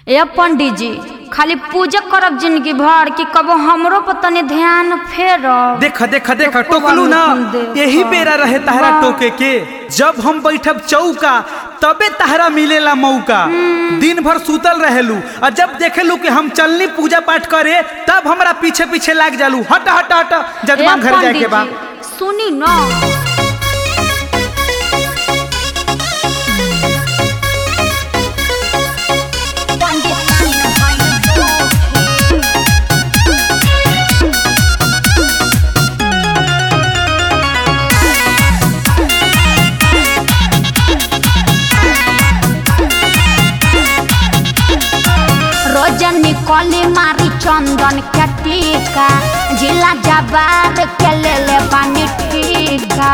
ए पंडित जी खाली पूजा करब जिंदगी भर कि कबो हमरो पर तनी ध्यान फेरब देख देख देख तो टोकलू ना खूब देखा। यही बेरा रहे तहरा वाह। टोके के जब हम बैठब चौका तबे तहरा मिलेला मौका दिन भर सुतल रहेलू और जब देखेलू कि हम चलनी पूजा पाठ करे तब हमरा पीछे पीछे लाग जालू हट हट हट ए जजमान घर जाए के पंडित बा जी, सुनी ना रोजनी कली मारी चंदन के टीका जिला जबार के ले ले बानी टीका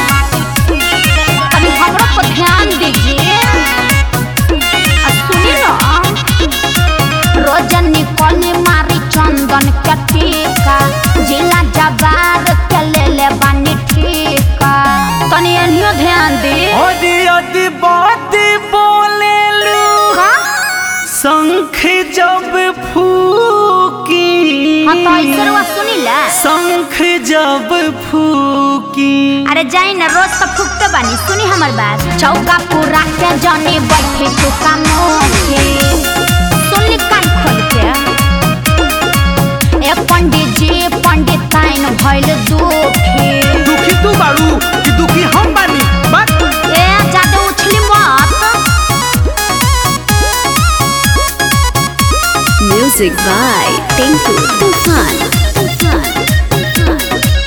तनी हमरो पर ध्यान दीजिए आ सुनी ना रोजनी कली मारी चंदन के टीका जिला जबार के ले ले बानी टीका तनी एनियो ध्यान दी अरे अति बात बोलेलू का शंख जब फूकी हाँ तो ऐसे रुआ सुनी ला शंख जब फूकी अरे जाई ना रोज तो फूकते बानी सुनी हमर बात चौका पूरा के जानी बैठे चुका मोखे सुनली कान खोल के ए पंडित जी पंडित ताइन भइल दुखी दुखी तू बारू कि दुखी हम बानी बात ए ज्यादा उछली मत Music by Tinku Tufan. Tufan.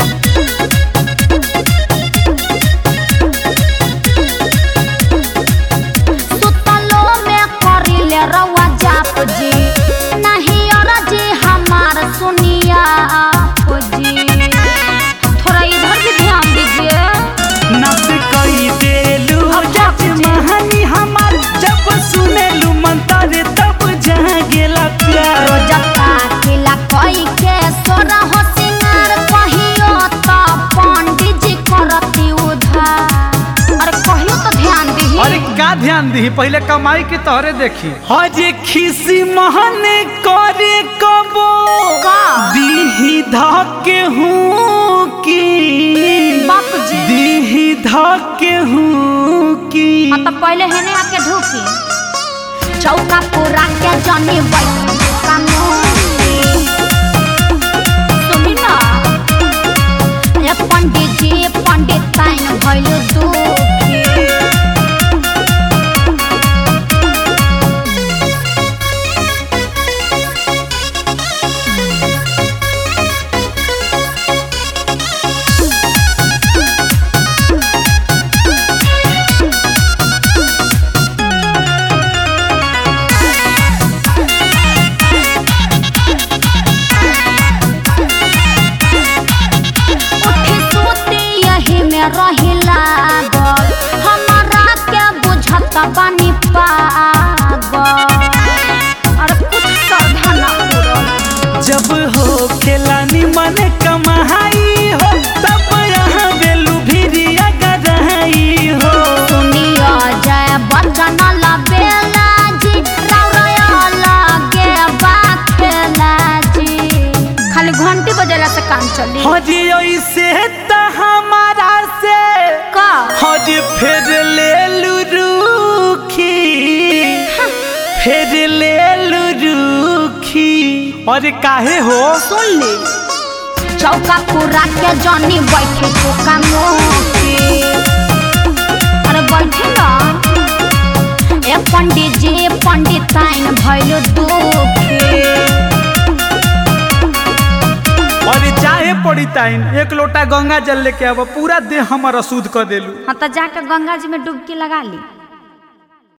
सुतलो में करिले रवा जाप जी नहीं और जी हमार सुनिया आप जी थोड़ा इधर भी ध्यान दीजिए नस कई देलू अब जज बाप जी। महानी हमार जब सुनेलू मंत्र तब जहाँ गेला प्यार रोजता किला कोई के सोरा हो सिंगार कहियो तो पंडित जी करती उधार अरे कहियो तो ध्यान दी अरे का ध्यान दी पहले कमाई के तोहरे देखी हजे खिसी महने करे कबो का? दीही धके हूँ की बाप जी। दीही धके हूँ की हाँ तो पहले हेने आके ढूकी चौका पूरा के जनी बैठी का मोती। सुनी ना ए पंडित जी पंडित ताइन भइल दुखी उठी सूती यही में रही लागल हमारा के बुझत बानी पागल अरे कुछ श्रद्धा ना पूरल जब हो खेलानी मन कमाई हो तब यहाँ बेलू भिरिया गराई हो सुनियो जय बंदन लबेला जी रौरया लगे बाखेला जी खाली घंटी बजेला से काम चली हजी ऐसे त हमारा से का हजी फिर ले लू रूखी फिर ले लू रूखी अरे काहे हो सुन ली चौका पूरा के जनी बैठे चौका मोके अरे बैठे ना ए पंडित जी पंडित ताइन भइल दुखी अरे चाहे पड़ी ताइन एक लोटा गंगा जल लेके आब पूरा देह हमर अशुद्ध कर देलू हाँ तो जाके गंगा जी में डुबकी लगा ली